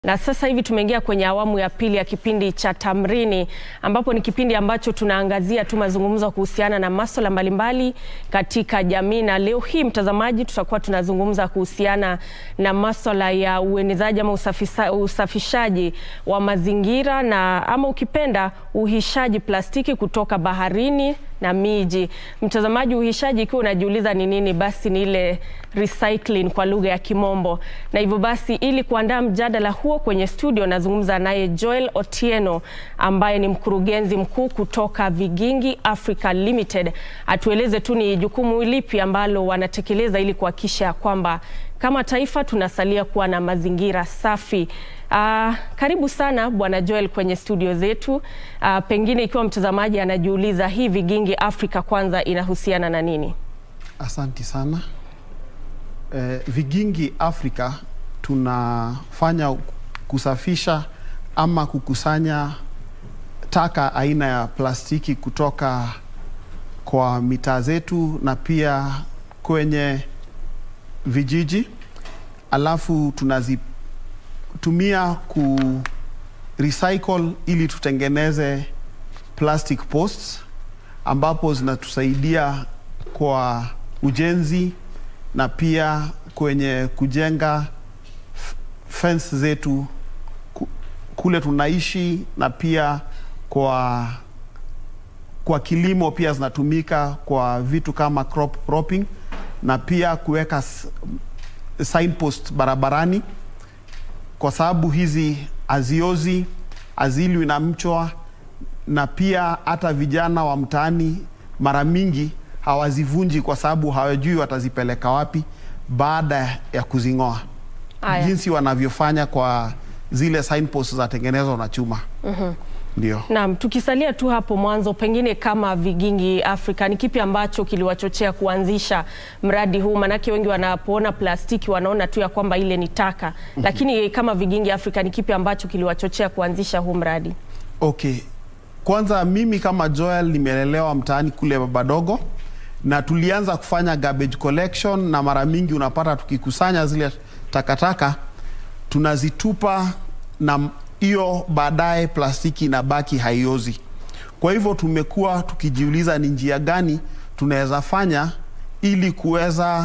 Na sasa hivi tumeingia kwenye awamu ya pili ya kipindi cha Tamrini ambapo ni kipindi ambacho tunaangazia tu mazungumzo kuhusiana na masuala mbalimbali katika jamii, na leo hii mtazamaji, tutakuwa tunazungumza kuhusiana na masuala ya uenezaji ama usafisa, usafishaji wa mazingira na ama ukipenda uhishaji plastiki kutoka baharini na miji. Mtazamaji, uhishaji ikiwa unajiuliza ni nini, basi ni ile recycling kwa lugha ya Kimombo. Na hivyo basi, ili kuandaa mjadala huo kwenye studio, nazungumza naye Joel Otieno ambaye ni mkurugenzi mkuu kutoka Vigingi Africa Limited. Atueleze tu ni jukumu lipi ambalo wanatekeleza ili kuhakikisha kwamba kama taifa tunasalia kuwa na mazingira safi. Uh, karibu sana Bwana Joel kwenye studio zetu. Uh, pengine ikiwa mtazamaji anajiuliza hii Vigingi Africa kwanza inahusiana na nini? Asanti sana. Eh, Vigingi Africa tunafanya kusafisha ama kukusanya taka aina ya plastiki kutoka kwa mitaa zetu na pia kwenye vijiji, alafu tunazitumia ku recycle ili tutengeneze plastic posts ambapo zinatusaidia kwa ujenzi na pia kwenye kujenga fence zetu kule tunaishi na pia kwa kwa kilimo pia zinatumika kwa vitu kama crop cropping na pia kuweka signpost barabarani, kwa sababu hizi haziozi, haziliwi na mchwa, na pia hata vijana wa mtaani mara mingi hawazivunji kwa sababu hawajui watazipeleka wapi baada ya kuzing'oa, jinsi wanavyofanya kwa zile signposts zatengenezwa na chuma. Mhm. Ndio. Naam, tukisalia tu hapo mwanzo, pengine kama Vigingi Africa, ni kipi ambacho kiliwachochea kuanzisha mradi huu? Manake wengi wanapoona plastiki wanaona tu ya kwamba ile ni taka, lakini kama Vigingi Africa, ni kipi ambacho kiliwachochea kuanzisha huu mradi? Okay, kwanza mimi kama Joel nimelelewa mtaani kule Babadogo na tulianza kufanya garbage collection, na mara mingi unapata tukikusanya zile takataka tunazitupa na hiyo baadaye plastiki inabaki haiozi. Kwa hivyo tumekuwa tukijiuliza ni njia gani tunaweza fanya ili kuweza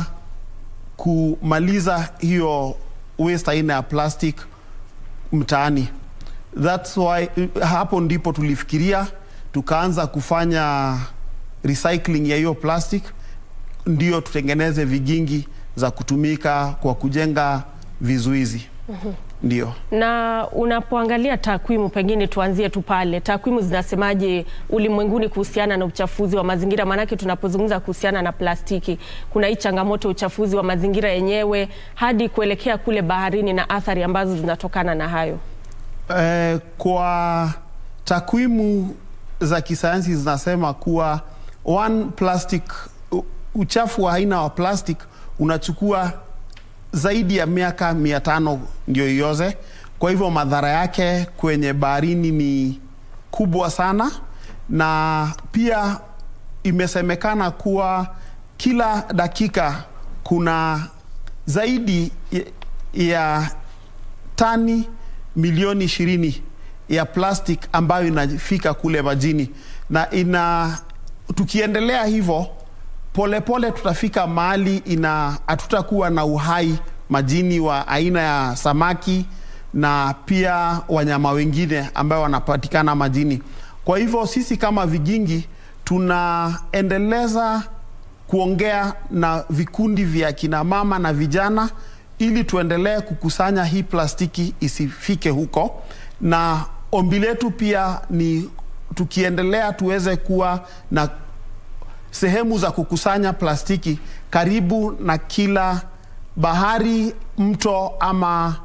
kumaliza hiyo waste aina ya plastic mtaani. That's why hapo ndipo tulifikiria tukaanza kufanya recycling ya hiyo plastic, ndio tutengeneze vigingi za kutumika kwa kujenga vizuizi. Ndio. Na unapoangalia takwimu, pengine tuanzie tu pale, takwimu zinasemaje ulimwenguni kuhusiana na uchafuzi wa mazingira? Maanake tunapozungumza kuhusiana na plastiki, kuna hii changamoto ya uchafuzi wa mazingira yenyewe hadi kuelekea kule baharini na athari ambazo zinatokana na hayo. Eh, kwa takwimu za kisayansi zinasema kuwa one plastic, uchafu wa aina wa plastic unachukua zaidi ya miaka mia tano ndio ioze. Kwa hivyo madhara yake kwenye baharini ni kubwa sana, na pia imesemekana kuwa kila dakika kuna zaidi ya tani milioni ishirini ya plastic ambayo inafika kule majini, na ina tukiendelea hivyo polepole tutafika mahali ina hatutakuwa na uhai majini wa aina ya samaki na pia wanyama wengine ambao wanapatikana majini. Kwa hivyo sisi kama Vigingi tunaendeleza kuongea na vikundi vya kina mama na vijana ili tuendelee kukusanya hii plastiki isifike huko, na ombi letu pia ni tukiendelea tuweze kuwa na sehemu za kukusanya plastiki karibu na kila bahari, mto ama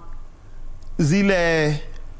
zile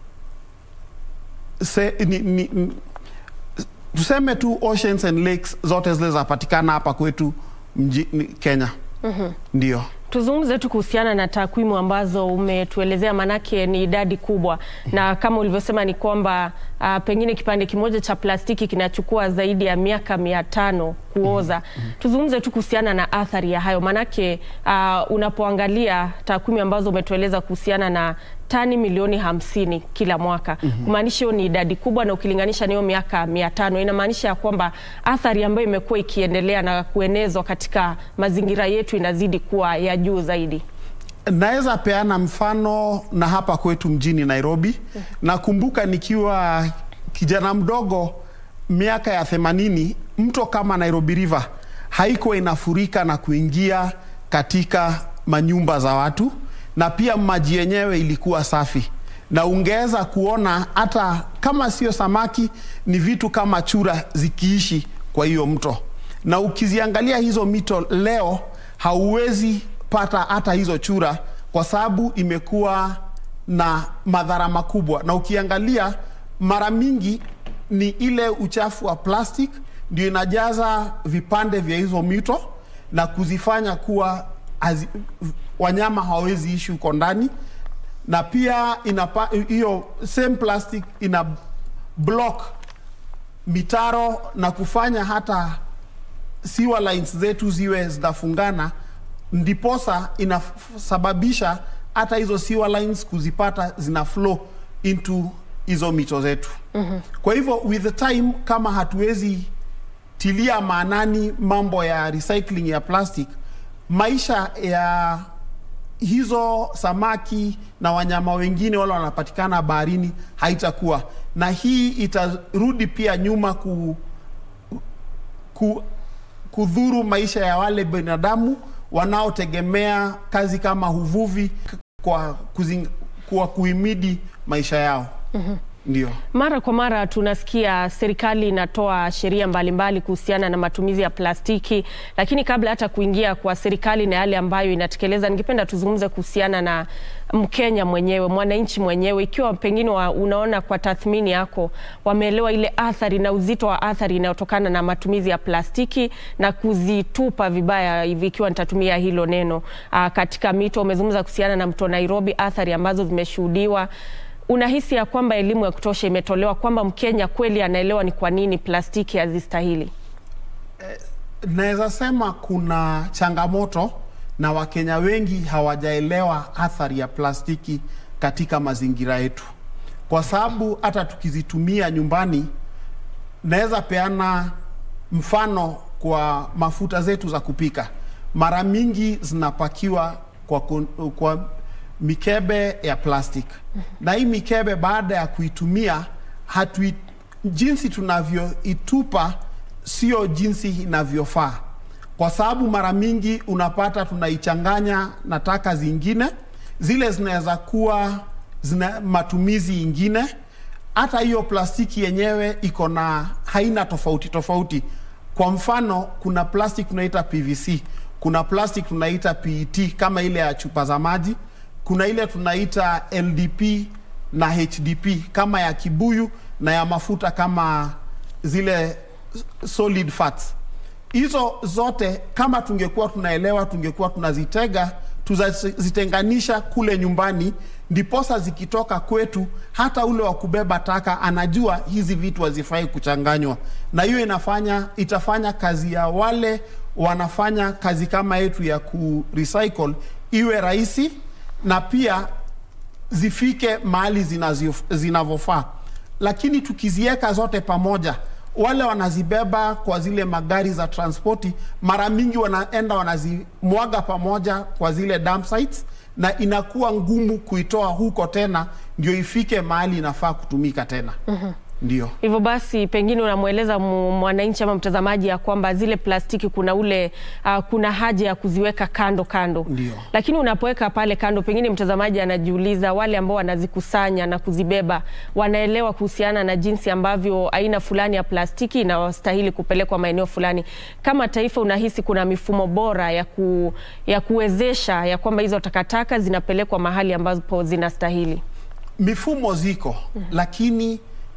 se, ni, ni, tuseme tu oceans and lakes zote zile zapatikana hapa kwetu mji, Kenya. Mhm. Ndio. Tuzungumze tu kuhusiana na takwimu ambazo umetuelezea, manake ni idadi kubwa, na kama ulivyosema ni kwamba uh, pengine kipande kimoja cha plastiki kinachukua zaidi ya miaka mia tano kuoza. Tuzungumze tu kuhusiana na athari ya hayo, manake uh, unapoangalia takwimu ambazo umetueleza kuhusiana na tani milioni hamsini kila mwaka kumaanisha hiyo ni idadi kubwa, na ukilinganisha na hiyo miaka mia tano inamaanisha ya kwamba athari ambayo imekuwa ikiendelea na kuenezwa katika mazingira yetu inazidi kuwa ya juu zaidi. Naweza peana mfano na hapa kwetu mjini Nairobi. Nakumbuka nikiwa kijana mdogo miaka ya themanini, mto kama Nairobi River haikuwa inafurika na kuingia katika manyumba za watu, na pia maji yenyewe ilikuwa safi, na ungeweza kuona hata kama sio samaki, ni vitu kama chura zikiishi kwa hiyo mto. Na ukiziangalia hizo mito leo, hauwezi pata hata hizo chura kwa sababu imekuwa na madhara makubwa, na ukiangalia mara mingi ni ile uchafu wa plastic ndio inajaza vipande vya hizo mito na kuzifanya kuwa hazi, wanyama hawawezi ishi huko ndani, na pia inapa, hiyo same plastic ina block mitaro na kufanya hata sewer lines zetu ziwe zinafungana, ndiposa inasababisha hata hizo sewer lines kuzipata zina flow into hizo mito zetu. mm-hmm. Kwa hivyo with the time, kama hatuwezi tilia maanani mambo ya recycling ya plastic, maisha ya hizo samaki na wanyama wengine wale wanapatikana baharini haitakuwa na hii itarudi pia nyuma ku, ku, kudhuru maisha ya wale binadamu wanaotegemea kazi kama uvuvi kwa, kuzing, kwa kuhimidi maisha yao. mm-hmm. Ndio. Mara kwa mara tunasikia serikali inatoa sheria mbalimbali kuhusiana na matumizi ya plastiki, lakini kabla hata kuingia kwa serikali na yale ambayo inatekeleza, ningependa tuzungumze kuhusiana na Mkenya mwenyewe, mwananchi mwenyewe, ikiwa pengine wa, unaona kwa tathmini yako wameelewa ile athari na uzito wa athari inayotokana na matumizi ya plastiki na kuzitupa vibaya hivi, ikiwa nitatumia hilo neno aa, katika mito. Umezungumza kuhusiana na mto Nairobi, athari ambazo zimeshuhudiwa unahisi ya kwamba elimu ya kutosha imetolewa kwamba Mkenya kweli anaelewa ni kwa nini plastiki hazistahili? Eh, naweza sema kuna changamoto na Wakenya wengi hawajaelewa athari ya plastiki katika mazingira yetu, kwa sababu hata tukizitumia nyumbani, naweza peana mfano kwa mafuta zetu za kupika, mara mingi zinapakiwa kwa, kwa mikebe ya plastic na hii mikebe baada ya kuitumia hatu jinsi tunavyoitupa sio jinsi inavyofaa, kwa sababu mara mingi unapata tunaichanganya na taka zingine, zile zinaweza kuwa zina matumizi ingine. Hata hiyo plastiki yenyewe iko na haina tofauti tofauti. Kwa mfano, kuna plastic tunaita PVC, kuna plastic tunaita PET kama ile ya chupa za maji kuna ile tunaita LDP na HDP kama ya kibuyu na ya mafuta kama zile solid fats. Hizo zote kama tungekuwa tunaelewa, tungekuwa tunazitega tuzitenganisha kule nyumbani, ndiposa zikitoka kwetu, hata ule wa kubeba taka anajua hizi vitu hazifai kuchanganywa, na hiyo inafanya itafanya kazi ya wale wanafanya kazi kama yetu ya ku recycle iwe rahisi na pia zifike mahali zinavyofaa. Lakini tukiziweka zote pamoja, wale wanazibeba kwa zile magari za transporti, mara mingi wanaenda wanazimwaga pamoja kwa zile dump sites, na inakuwa ngumu kuitoa huko tena ndio ifike mahali inafaa kutumika tena. mm-hmm. Ndio hivyo basi, pengine unamweleza mwananchi ama mtazamaji ya kwamba zile plastiki kuna ule uh, kuna haja ya kuziweka kando kando. Ndio. Lakini unapoweka pale kando, pengine mtazamaji anajiuliza, wale ambao wanazikusanya na kuzibeba wanaelewa kuhusiana na jinsi ambavyo aina fulani ya plastiki inastahili kupelekwa maeneo fulani. Kama taifa, unahisi kuna mifumo bora ya, ku, ya kuwezesha ya kwamba hizo takataka zinapelekwa mahali ambapo zinastahili? Mifumo ziko, mm -hmm. lakini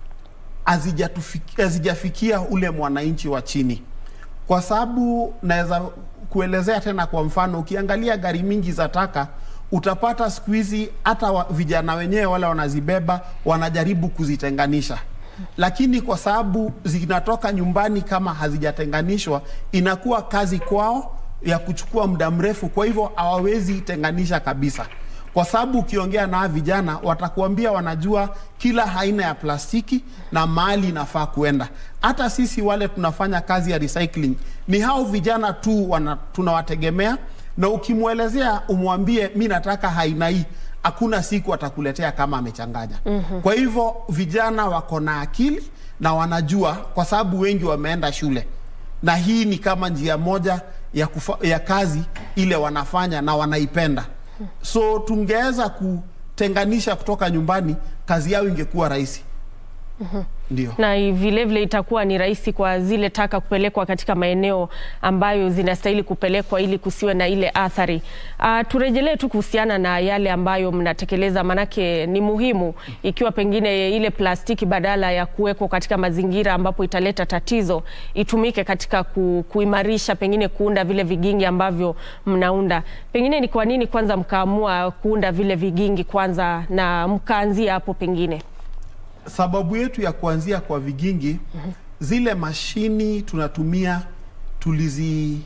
hazijafikia ule mwananchi wa chini, kwa sababu naweza kuelezea tena. Kwa mfano, ukiangalia gari mingi za taka utapata siku hizi hata vijana wenyewe wale wanazibeba wanajaribu kuzitenganisha, lakini kwa sababu zinatoka nyumbani kama hazijatenganishwa, inakuwa kazi kwao ya kuchukua muda mrefu, kwa hivyo hawawezi tenganisha kabisa. kwa sababu ukiongea na vijana watakuambia wanajua kila aina ya plastiki na mahali inafaa kuenda. Hata sisi wale tunafanya kazi ya recycling ni hao vijana tu wana, tunawategemea, na ukimwelezea umwambie mi nataka aina hii, hakuna siku atakuletea kama amechanganya. mm-hmm. Kwa hivyo vijana wako na akili na wanajua, kwa sababu wengi wameenda shule na hii ni kama njia moja ya, kufa, ya kazi ile wanafanya na wanaipenda, so tungeweza kutenganisha kutoka nyumbani, kazi yao ingekuwa rahisi. Ndio. na vilevile vile itakuwa ni rahisi kwa zile taka kupelekwa katika maeneo ambayo zinastahili kupelekwa ili kusiwe na ile athari. Uh, turejelee tu kuhusiana na yale ambayo mnatekeleza, manake ni muhimu, ikiwa pengine ile plastiki badala ya kuwekwa katika mazingira ambapo italeta tatizo itumike katika ku, kuimarisha pengine kuunda vile vigingi ambavyo mnaunda. Pengine ni kwa nini kwanza mkaamua kuunda vile vigingi kwanza na mkaanzia hapo pengine? Sababu yetu ya kuanzia kwa vigingi zile mashini tunatumia tulizi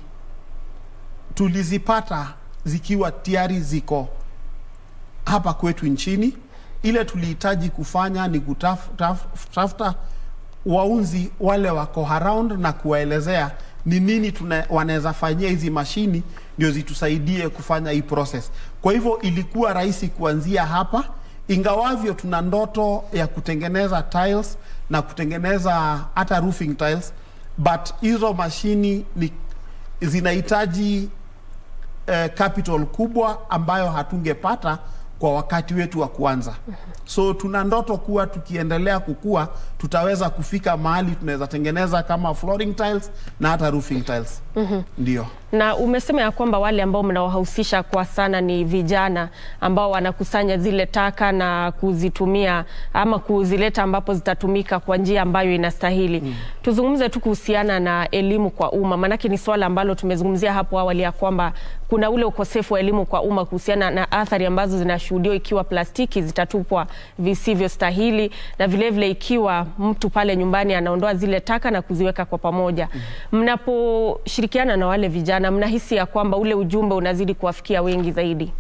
tulizipata zikiwa tayari ziko hapa kwetu nchini. Ile tulihitaji kufanya ni kutafuta waunzi wale wako around na kuwaelezea ni nini tuna- wanaweza fanyia hizi mashini ndio zitusaidie kufanya hii process. Kwa hivyo ilikuwa rahisi kuanzia hapa, ingawavyo tuna ndoto ya kutengeneza tiles na kutengeneza hata roofing tiles, but hizo mashini ni zinahitaji eh, capital kubwa ambayo hatungepata kwa wakati wetu wa kuanza. So tuna ndoto kuwa tukiendelea kukua tutaweza kufika mahali tunaweza tengeneza kama flooring tiles na hata roofing tiles. Ndio. Na umesema ya kwamba wale ambao mnawahusisha kwa sana ni vijana ambao wanakusanya zile taka na kuzitumia ama kuzileta ambapo zitatumika kwa njia ambayo inastahili. Mm. Tuzungumze tu kuhusiana na elimu kwa umma, maanake ni swala ambalo tumezungumzia hapo awali ya kwamba kuna ule ukosefu wa elimu kwa umma kuhusiana na athari ambazo zinashuhudiwa ikiwa plastiki zitatupwa visivyostahili na vilevile vile ikiwa mtu pale nyumbani anaondoa zile taka na kuziweka kwa pamoja. Mnaposhirikiana na wale vijana, mnahisi ya kwamba ule ujumbe unazidi kuwafikia wengi zaidi?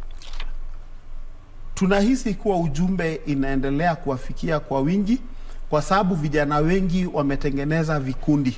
tunahisi kuwa ujumbe inaendelea kuwafikia kwa wingi, kwa sababu vijana wengi wametengeneza vikundi,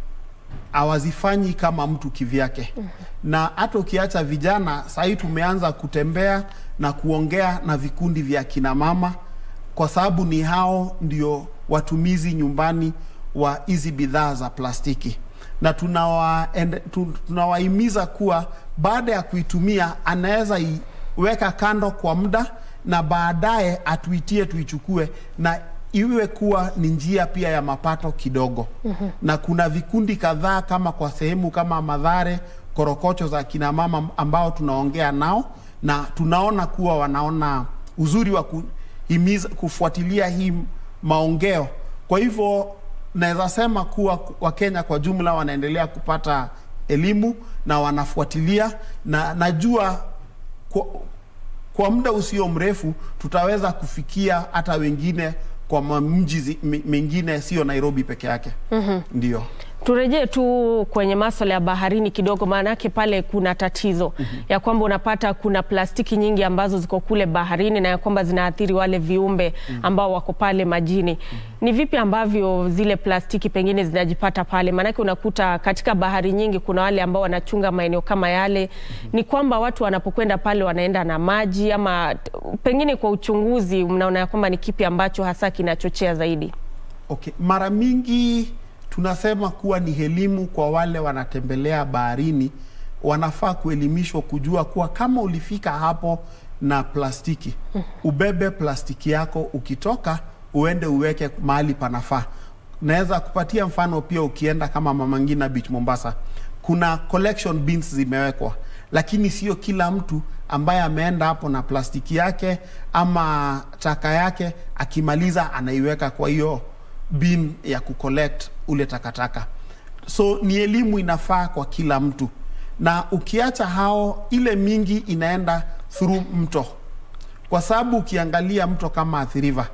hawazifanyi kama mtu kivyake. Na hata ukiacha vijana, sahii tumeanza kutembea na kuongea na vikundi vya kina mama, kwa sababu ni hao ndio watumizi nyumbani wa hizi bidhaa za plastiki na tunawa- ende- tu- tunawahimiza kuwa baada ya kuitumia anaweza iweka kando kwa muda na baadaye atuitie tuichukue na iwe kuwa ni njia pia ya mapato kidogo. Na kuna vikundi kadhaa kama kwa sehemu kama Madhare, korokocho za kina mama ambao tunaongea nao na tunaona kuwa wanaona uzuri wa kuhimiza, kufuatilia hii maongeo. Kwa hivyo naweza sema kuwa Wakenya kwa jumla wanaendelea kupata elimu na wanafuatilia, na najua kwa, kwa muda usio mrefu tutaweza kufikia hata wengine kwa mamji zi- mi- mengine sio Nairobi peke yake. Ndio. Turejee tu kwenye maswala ya baharini kidogo, maanake pale kuna tatizo ya kwamba unapata kuna plastiki nyingi ambazo ziko kule baharini na ya kwamba zinaathiri wale viumbe ambao wako pale majini. Ni vipi ambavyo zile plastiki pengine zinajipata pale? Maanake unakuta katika bahari nyingi kuna wale ambao wanachunga maeneo kama yale. Ni kwamba watu wanapokwenda pale wanaenda na maji ama t- pengine kwa uchunguzi mnaona ya kwamba ni kipi ambacho hasa kinachochea zaidi? Okay. Mara mingi tunasema kuwa ni elimu kwa wale wanatembelea baharini, wanafaa kuelimishwa kujua kuwa kama ulifika hapo na plastiki, ubebe plastiki yako, ukitoka uende uweke mahali panafaa. Naweza kupatia mfano pia, ukienda kama Mama Ngina Beach Mombasa, kuna collection bins zimewekwa, lakini sio kila mtu ambaye ameenda hapo na plastiki yake ama taka yake, akimaliza anaiweka kwa hiyo bin ya kucollect ule takataka. So ni elimu inafaa kwa kila mtu, na ukiacha hao, ile mingi inaenda through mto, kwa sababu ukiangalia mto kama Athi River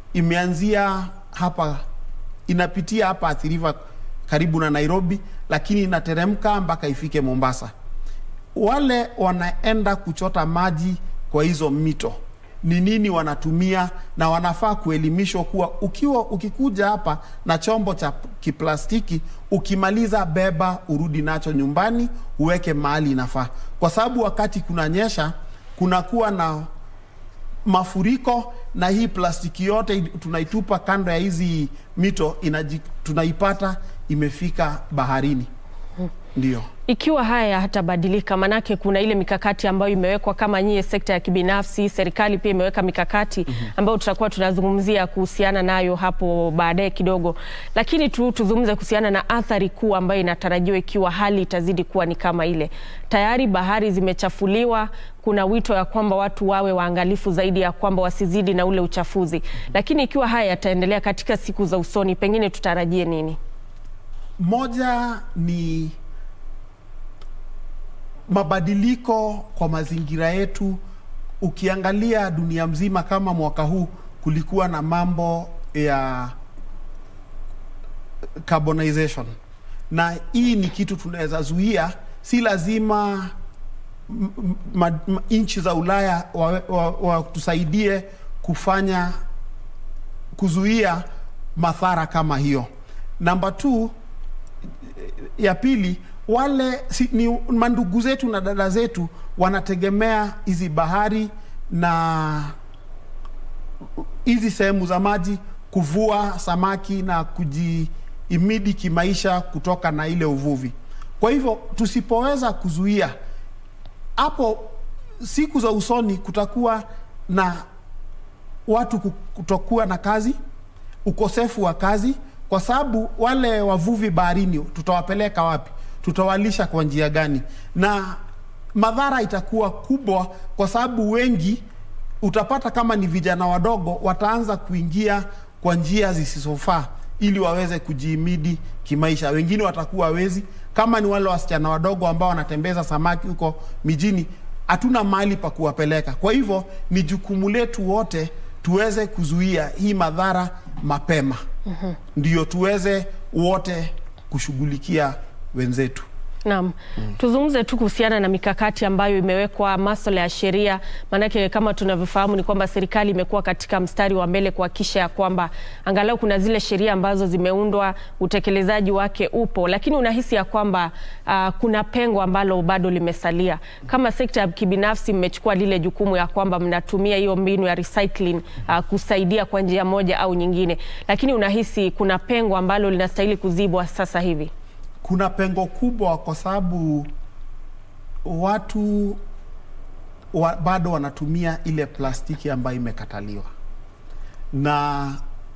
imeanzia hapa, inapitia hapa Athi River karibu na Nairobi, lakini inateremka mpaka ifike Mombasa. Wale wanaenda kuchota maji kwa hizo mito ni nini wanatumia, na wanafaa kuelimishwa kuwa ukiwa ukikuja hapa na chombo cha kiplastiki, ukimaliza beba, urudi nacho nyumbani, uweke mahali inafaa, kwa sababu wakati kunanyesha kunakuwa na mafuriko na hii plastiki yote tunaitupa kando ya hizi mito inaji, tunaipata imefika baharini. Ndio Ikiwa haya hatabadilika, manake kuna ile mikakati ambayo imewekwa kama nyie sekta ya kibinafsi, serikali pia imeweka mikakati ambayo tutakuwa tunazungumzia kuhusiana nayo hapo baadaye kidogo, lakini tu tuzungumze kuhusiana na athari kuu ambayo inatarajiwa ikiwa hali itazidi kuwa ni kama ile. Tayari bahari zimechafuliwa, kuna wito ya kwamba watu wawe waangalifu zaidi, ya kwamba wasizidi na ule uchafuzi, lakini ikiwa haya yataendelea katika siku za usoni, pengine tutarajie nini? Moja ni mabadiliko kwa mazingira yetu. Ukiangalia dunia mzima, kama mwaka huu kulikuwa na mambo ya carbonization, na hii ni kitu tunaweza zuia. Si lazima nchi za Ulaya watusaidie wa, wa kufanya kuzuia madhara kama hiyo. Namba two, ya pili wale si, ni mandugu zetu na dada zetu wanategemea hizi bahari na hizi sehemu za maji kuvua samaki na kujiimidi kimaisha kutoka na ile uvuvi. Kwa hivyo tusipoweza kuzuia hapo, siku za usoni kutakuwa na watu kutokuwa na kazi, ukosefu wa kazi, kwa sababu wale wavuvi baharini tutawapeleka wapi? tutawalisha kwa njia gani? Na madhara itakuwa kubwa, kwa sababu wengi utapata kama ni vijana wadogo wataanza kuingia kwa njia zisizofaa ili waweze kujiimidi kimaisha. Wengine watakuwa wezi, kama ni wale wasichana wadogo ambao wanatembeza samaki huko mijini, hatuna mahali pa kuwapeleka. Kwa hivyo ni jukumu letu wote tuweze kuzuia hii madhara mapema, mm-hmm. Ndio tuweze wote kushughulikia wenzetu. Naam. Mm. Tuzungumze tu kuhusiana na mikakati ambayo imewekwa masuala ya sheria, maanake kama tunavyofahamu ni kwamba serikali imekuwa katika mstari wa mbele kuhakikisha ya kwamba angalau kuna zile sheria ambazo zimeundwa, utekelezaji wake upo, lakini unahisi ya kwamba uh, kuna pengo ambalo bado limesalia. Kama sekta ya kibinafsi mmechukua lile jukumu ya kwamba mnatumia hiyo mbinu ya recycling uh, kusaidia kwa njia moja au nyingine, lakini unahisi kuna pengo ambalo linastahili kuzibwa sasa hivi? Kuna pengo kubwa kwa sababu watu wa, bado wanatumia ile plastiki ambayo imekataliwa, na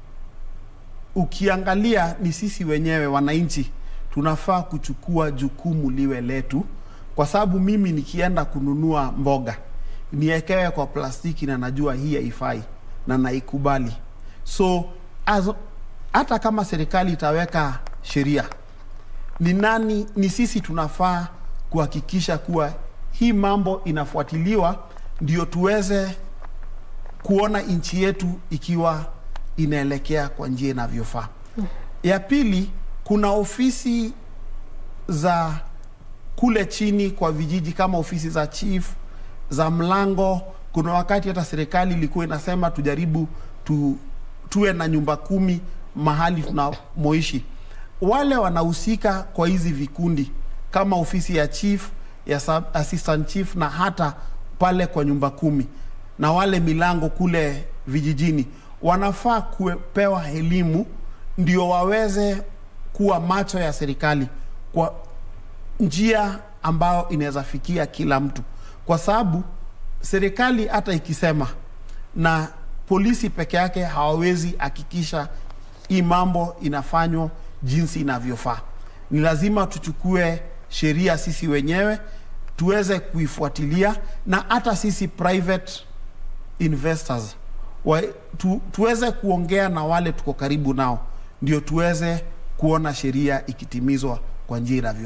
ukiangalia ni sisi wenyewe wananchi tunafaa kuchukua jukumu liwe letu, kwa sababu mimi nikienda kununua mboga niekewe kwa plastiki na najua hii haifai na naikubali. So as, hata kama serikali itaweka sheria ni nani? Ni sisi tunafaa kuhakikisha kuwa hii mambo inafuatiliwa, ndio tuweze kuona nchi yetu ikiwa inaelekea kwa njia inavyofaa. Ya pili, kuna ofisi za kule chini kwa vijiji kama ofisi za chief za mlango. Kuna wakati hata serikali ilikuwa inasema tujaribu tu, tuwe na nyumba kumi mahali tunamoishi wale wanahusika kwa hizi vikundi kama ofisi ya chief ya sub assistant chief na hata pale kwa nyumba kumi na wale milango kule vijijini wanafaa kupewa elimu ndio waweze kuwa macho ya serikali kwa njia ambayo inaweza fikia kila mtu, kwa sababu serikali hata ikisema na polisi peke yake hawawezi hakikisha hii mambo inafanywa jinsi inavyofaa. Ni lazima tuchukue sheria sisi wenyewe tuweze kuifuatilia, na hata sisi private investors wa, tu, tuweze kuongea na wale tuko karibu nao, ndio tuweze kuona sheria ikitimizwa kwa njia inavyofaa.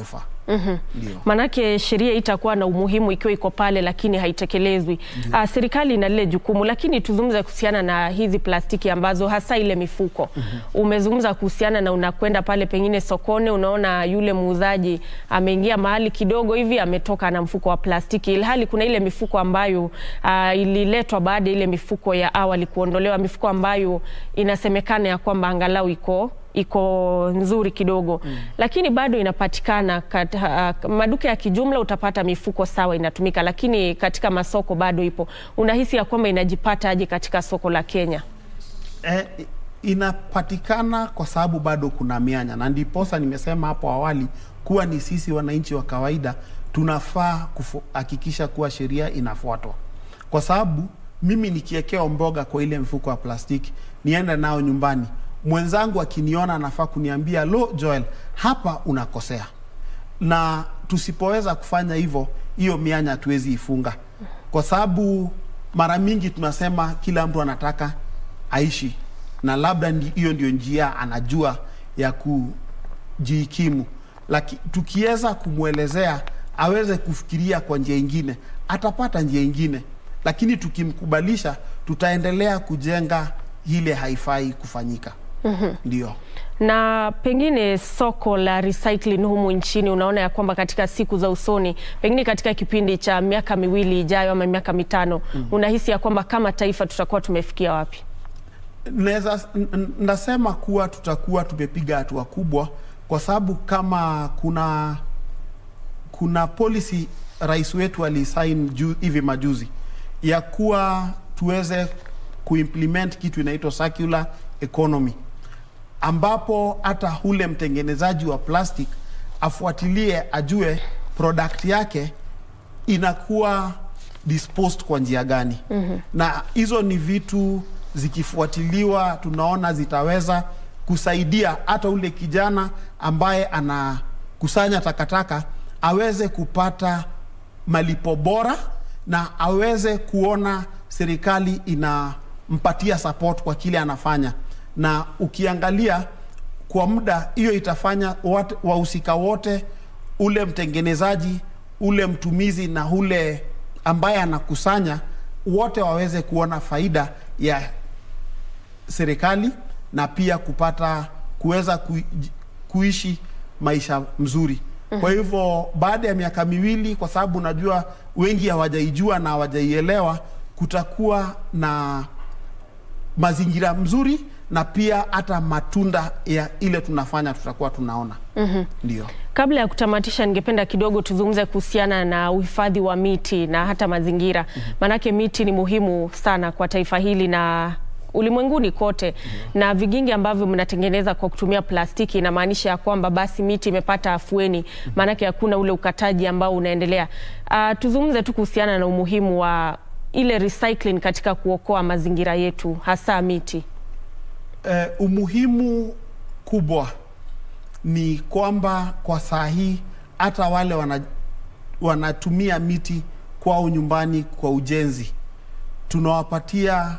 Ndio. Manake sheria itakuwa na umuhimu ikiwa iko pale lakini haitekelezwi. Uh, serikali ina lile jukumu, lakini tuzungumze kuhusiana na hizi plastiki ambazo hasa ile mifuko. Umezungumza kuhusiana na unakwenda pale pengine sokoni, unaona yule muuzaji ameingia mahali kidogo hivi ametoka na mfuko wa plastiki, ilhali kuna ile mifuko ambayo uh, ililetwa baada ya ile mifuko ya awali kuondolewa, mifuko ambayo inasemekana ya kwamba angalau iko iko nzuri kidogo mm. Lakini bado inapatikana kat, uh, maduka ya kijumla utapata mifuko sawa inatumika, lakini katika masoko bado ipo. Unahisi ya kwamba inajipata aje katika soko la Kenya? Eh, inapatikana kwa sababu bado kuna mianya, na ndiposa nimesema hapo awali kuwa ni sisi wananchi wa kawaida tunafaa kuhakikisha kuwa sheria inafuatwa, kwa sababu mimi nikiekewa mboga kwa ile mfuko wa plastiki niende nao nyumbani, mwenzangu akiniona anafaa kuniambia lo, Joel, hapa unakosea. Na tusipoweza kufanya hivyo, hiyo mianya hatuwezi ifunga, kwa sababu mara mingi tunasema kila mtu anataka aishi na labda ndi- hiyo ndio njia anajua ya kujihikimu, lakini tukiweza kumwelezea aweze kufikiria kwa njia ingine, atapata njia ingine, lakini tukimkubalisha, tutaendelea kujenga ile haifai kufanyika. Ndio. na pengine soko la recycling humu nchini, unaona ya kwamba katika siku za usoni, pengine katika kipindi cha miaka miwili ijayo ama miaka mitano, unahisi ya kwamba kama taifa tutakuwa tumefikia wapi? Naweza n- n- nasema kuwa tutakuwa tumepiga hatua kubwa, kwa sababu kama kuna kuna policy rais wetu alisain ju, hivi majuzi ya kuwa tuweze kuimplement kitu inaitwa circular economy, ambapo hata ule mtengenezaji wa plastic afuatilie, ajue product yake inakuwa disposed kwa njia gani mm-hmm. na hizo ni vitu zikifuatiliwa tunaona zitaweza kusaidia hata ule kijana ambaye anakusanya takataka aweze kupata malipo bora na aweze kuona serikali inampatia support kwa kile anafanya na ukiangalia kwa muda hiyo itafanya wat- wahusika wote ule mtengenezaji ule mtumizi na ule ambaye anakusanya wote waweze kuona faida ya serikali na pia kupata kuweza kui, kuishi maisha mzuri. Kwa hivyo baada ya miaka miwili, kwa sababu najua wengi hawajaijua na hawajaielewa, kutakuwa na mazingira mzuri na pia hata matunda ya ile tunafanya tutakuwa tunaona. mm-hmm. Ndio. Kabla ya kutamatisha, ningependa kidogo tuzungumze kuhusiana na uhifadhi wa miti na hata mazingira. Maanake miti ni muhimu sana kwa taifa hili na ulimwenguni kote na vigingi ambavyo mnatengeneza kwa kutumia plastiki inamaanisha ya kwamba basi miti imepata afueni, maanake hakuna ule ukataji ambao unaendelea. Uh, tuzungumze tu kuhusiana na umuhimu wa ile recycling katika kuokoa mazingira yetu hasa miti. Eh, umuhimu kubwa ni kwamba kwa saa hii hata wale wana, wanatumia miti kwao nyumbani kwa ujenzi, tunawapatia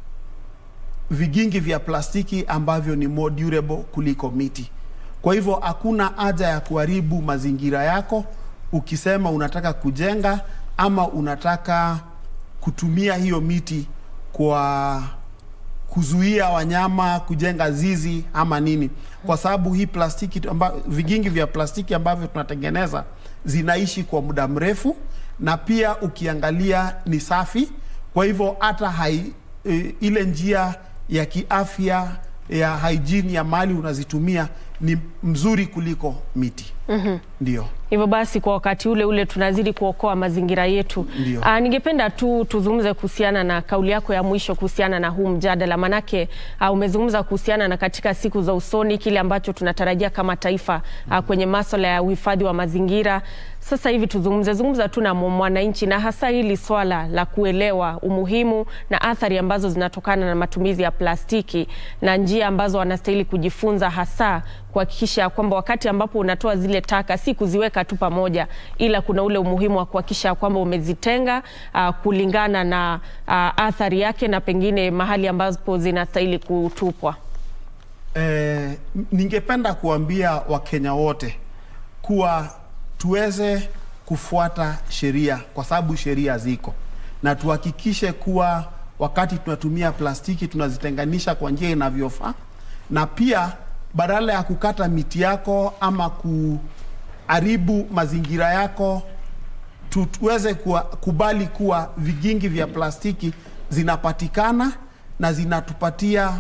vigingi vya plastiki ambavyo ni more durable kuliko miti. Kwa hivyo hakuna haja ya kuharibu mazingira yako ukisema unataka kujenga ama unataka kutumia hiyo miti kwa kuzuia wanyama kujenga zizi ama nini, kwa sababu hii plastiki amba, vigingi vya plastiki ambavyo tunatengeneza zinaishi kwa muda mrefu, na pia ukiangalia ni safi. Kwa hivyo hata hai, e, ile njia ya kiafya ya hygiene ya mali unazitumia ni mzuri kuliko miti. mm-hmm. Ndio. Hivyo basi kwa wakati ule ule tunazidi kuokoa mazingira yetu. Ndio. Aa, ningependa tu tuzungumze kuhusiana na kauli yako ya mwisho kuhusiana na huu mjadala, manake aa, umezungumza kuhusiana na katika siku za usoni kile ambacho tunatarajia kama taifa aa, kwenye masuala ya uhifadhi wa mazingira. Sasa hivi tuzungumze zungumza tu na mwananchi na hasa hili swala la kuelewa umuhimu na athari ambazo zinatokana na matumizi ya plastiki na njia ambazo wanastahili kujifunza hasa kuhakikisha kwamba wakati ambapo unatoa zile taka si kuziweka tu pamoja, ila kuna ule umuhimu wa kuhakikisha kwamba umezitenga uh, kulingana na uh, athari yake na pengine mahali ambapo zinastahili kutupwa. Eh, ningependa kuambia Wakenya wote kuwa tuweze kufuata sheria kwa sababu sheria ziko, na tuhakikishe kuwa wakati tunatumia plastiki tunazitenganisha kwa njia inavyofaa, na pia badala ya kukata miti yako ama kuharibu mazingira yako tu- tuweze kuwa, kubali kuwa vigingi vya plastiki zinapatikana na zinatupatia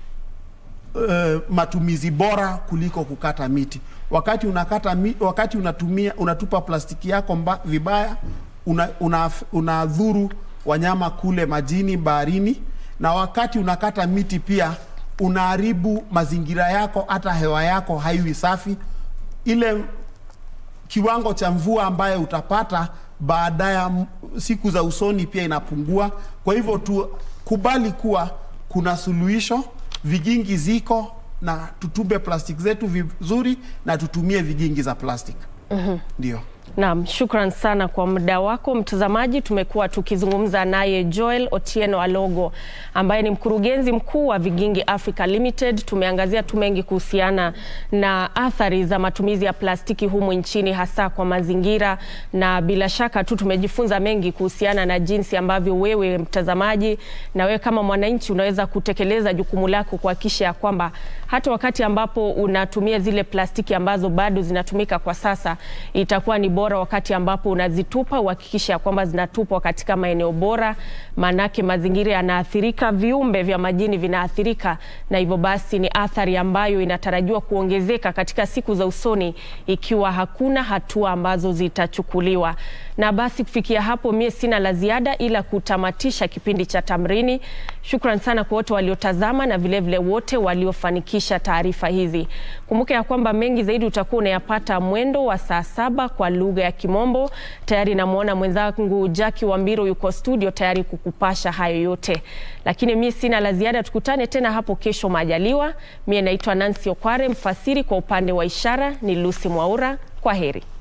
uh, matumizi bora kuliko kukata miti. Wakati unakata mi, wakati unatumia unatupa plastiki yako mba, vibaya una, una, unadhuru wanyama kule majini, baharini, na wakati unakata miti pia unaharibu mazingira yako, hata hewa yako haiwi safi. Ile kiwango cha mvua ambayo utapata baada ya m- siku za usoni pia inapungua. Kwa hivyo tukubali kuwa kuna suluhisho, vigingi ziko na tutupe plastiki zetu vizuri na tutumie vigingi za plastiki. Ndio. Naam, shukran sana kwa muda wako mtazamaji. Tumekuwa tukizungumza naye Joel Otieno Alogo ambaye ni mkurugenzi mkuu wa Vigingi Africa Limited. Tumeangazia tu mengi kuhusiana na athari za matumizi ya plastiki humu nchini hasa kwa mazingira, na bila shaka tu tumejifunza mengi kuhusiana na jinsi ambavyo wewe mtazamaji na wewe kama mwananchi unaweza kutekeleza jukumu lako kuhakikisha ya kwamba hata wakati ambapo unatumia zile plastiki ambazo bado zinatumika kwa sasa, itakuwa ni bora wakati ambapo unazitupa uhakikisha ya kwamba zinatupwa katika maeneo bora, maanake mazingira yanaathirika, viumbe vya majini vinaathirika, na hivyo basi ni athari ambayo inatarajiwa kuongezeka katika siku za usoni ikiwa hakuna hatua ambazo zitachukuliwa. Na basi kufikia hapo, mie sina la ziada ila kutamatisha kipindi cha Tamrini. Shukran sana kwa wote waliotazama na vilevile vile wote waliofanikisha taarifa hizi. Kumbuka ya kwamba mengi zaidi utakuwa unayapata mwendo wa saa saba kwa lugha ya Kimombo. Tayari namwona mwenzangu Jackie Wambiro yuko studio tayari kukupasha hayo yote, lakini mi sina la ziada. Tukutane tena hapo kesho majaliwa. Mie naitwa Nancy Okware, mfasiri kwa upande wa ishara ni Lucy Mwaura. Kwa heri.